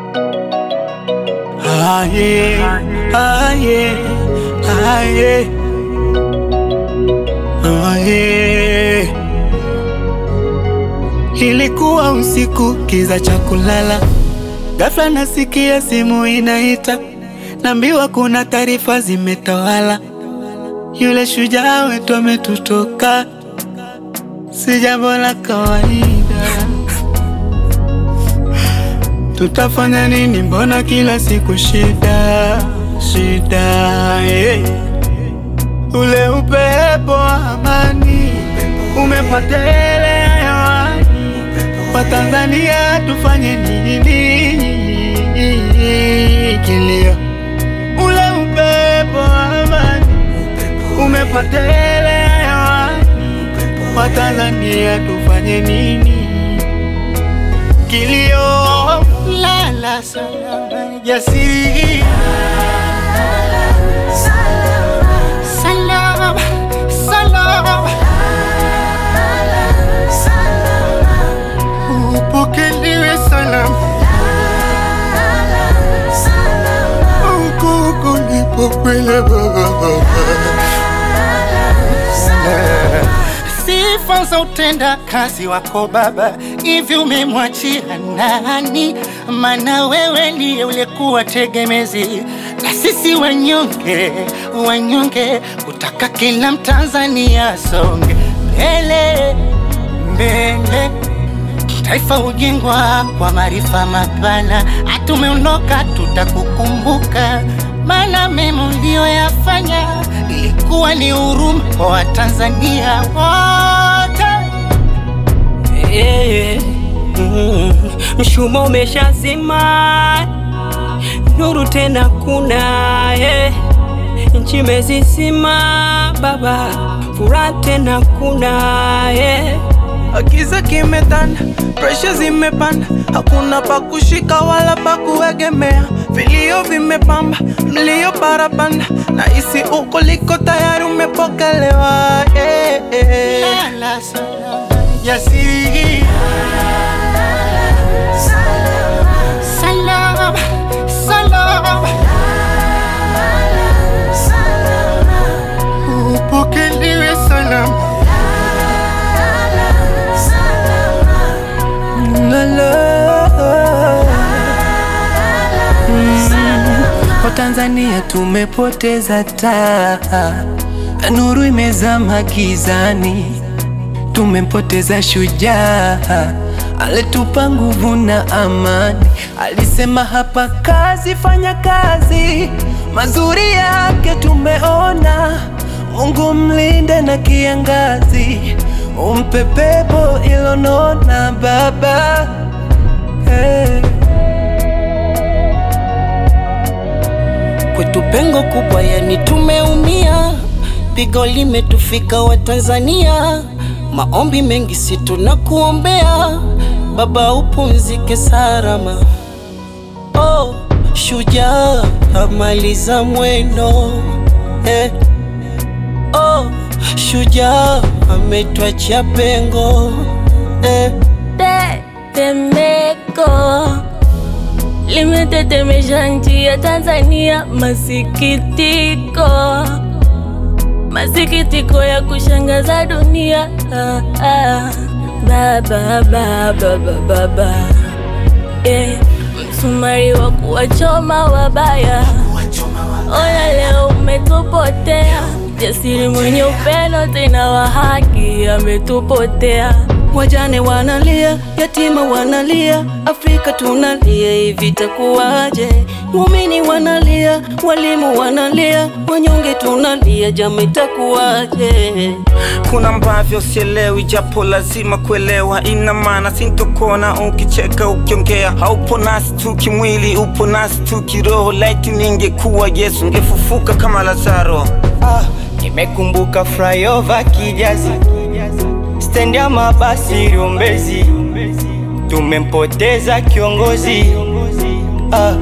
Aye, aye, aye, aye. Ilikuwa usiku kiza cha kulala, ghafla nasikia simu inaita, naambiwa kuna taarifa zimetawala, yule shujaa wetu ametutoka. Si jambo la kawaida. Tutafanya nini? Mbona kila siku shida shida, eh. Ule upepo wa amani umepotelea hewani. Watanzania tufanye nini? Kilio, ule upepo wa amani umepotelea hewani. Watanzania tufanye nini? Kilio, lala salama jasiri, salama salama, upokelewe salama huku kulipokwenda baba. Sifa za utenda kazi wako Baba, hivi umemwachia nani? Maana wewe ndiye ulikuwa tegemezi na sisi wanyonge, wanyonge, kutaka kila Mtanzania songe mbele mbele taifa hujengwa kwa maarifa mapana. Hatumeondoka, tutakukumbuka, maana mema uliyoyafanya ilikuwa ni huruma kwa Watanzania wote. Eh, mm, mshumaa umeshazima, nuru tena kuna eh, nchi imezizima baba, furaha tena kuna eh. Giza kimetanda, presha zimepanda, hakuna pa kushika wala pa kuegemea. Vilio vimepamba, mlio barabanda, na hisi uko liko tayari umepokelewa. Eh, eh. Lala salama jasiri, salama salama, upokelewe salama. La, la. Mm, Watanzania tumepoteza taa, nuru imezama gizani, tumempoteza shujaa alitupa nguvu na amani. Alisema hapa kazi, fanya kazi, mazuri yake tumeona. Mungu mlinde na kiangazi, umpe pepo ilonona baba hey. Kwetu pengo kubwa, yani tumeumia, pigo limetufika Watanzania, maombi mengi si tunakuombea, baba upumzike salama. Oh, shujaa amaliza mwendo eh. Oh, shujaa ametwachia pengo eh. Tetemeko limetetemesha nchi ya Tanzania. Masikitiko, masikitiko ya kushangaza dunia. Ah, ah. Baba, baba, baba, baba. Eh, msumari wa kuwachoma wabaya. Ona leo umetupotea, jasiri mwenye upendo tena wa haki ametupotea. Wajane wanalia, yatima wanalia, Afrika tunalia, hivi itakuwaje? Waumini wanalia, walimu wanalia, wanyonge tunalia, jama itakuwaje? Kuna ambavyo sielewi, japo lazima kuelewa. Ina maana sintokona ukicheka, ukiongea. Haupo nasi tu kimwili, upo nasi tu kiroho. Laiti ningekuwa Yesu, ngefufuka kama Lazaro. Ah, nimekumbuka flyover Kijazi, stendi ya mabasi Rumbezi, tumempoteza kiongozi ah,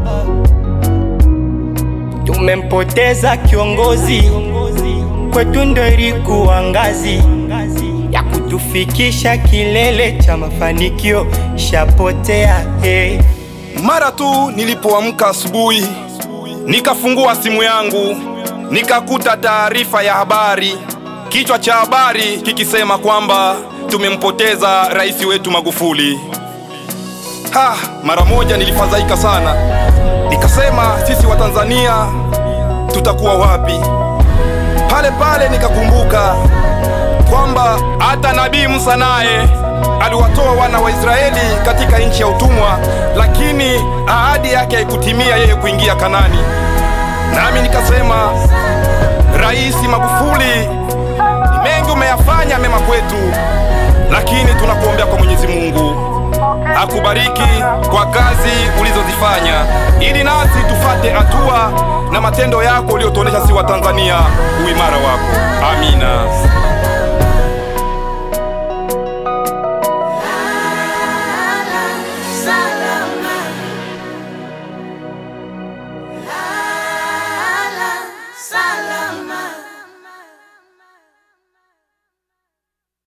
tumempoteza kiongozi kwetu, ndo ilikuwa ngazi ya kutufikisha kilele cha mafanikio, shapotea hey. Mara tu nilipoamka asubuhi, nikafungua simu yangu, nikakuta taarifa ya habari, kichwa cha habari kikisema kwamba tumempoteza rais wetu Magufuli. Ha, mara moja nilifadhaika sana, nikasema sisi wa Tanzania tutakuwa wapi? Pale pale nikakumbuka kwamba hata Nabii Musa naye aliwatoa wana wa Israeli katika nchi ya utumwa, lakini ahadi yake haikutimia yeye kuingia Kanani. Nami nikasema, Rais Magufuli, ni mengi umeyafanya mema kwetu, lakini tunakuombea kwa Mwenyezi Mungu akubariki kwa kazi ulizozifanya, ili nasi tufate hatua na matendo yako uliyotuonesha si wa Tanzania uimara wako. Amina.